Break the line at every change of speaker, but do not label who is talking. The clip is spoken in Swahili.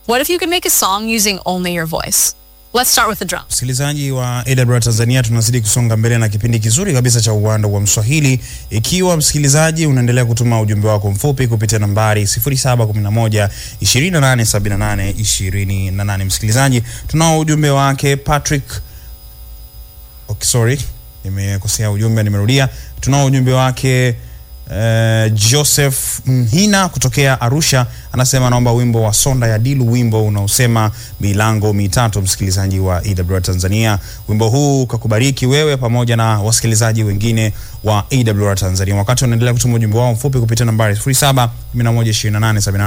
What if you could make a song using only your voice? Let's start with the drums.
Msikilizaji wa AWR Tanzania, tunazidi kusonga mbele na kipindi kizuri kabisa cha uwanda wa Mswahili. Ikiwa msikilizaji unaendelea kutuma ujumbe wako mfupi kupitia nambari 0711 2878 28. Msikilizaji, tunao ujumbe wake Patrick. Okay, sorry, nimekosea ujumbe, nimerudia. Tunao ujumbe wake Uh, Joseph Mhina kutokea Arusha anasema anaomba wimbo wa Sonda ya Dilu, wimbo unaosema milango mitatu. Msikilizaji wa AWR Tanzania, wimbo huu ukakubariki wewe pamoja na wasikilizaji wengine wa AWR Tanzania. Wakati unaendelea kutuma ujumbe wao mfupi kupitia nambari 07112878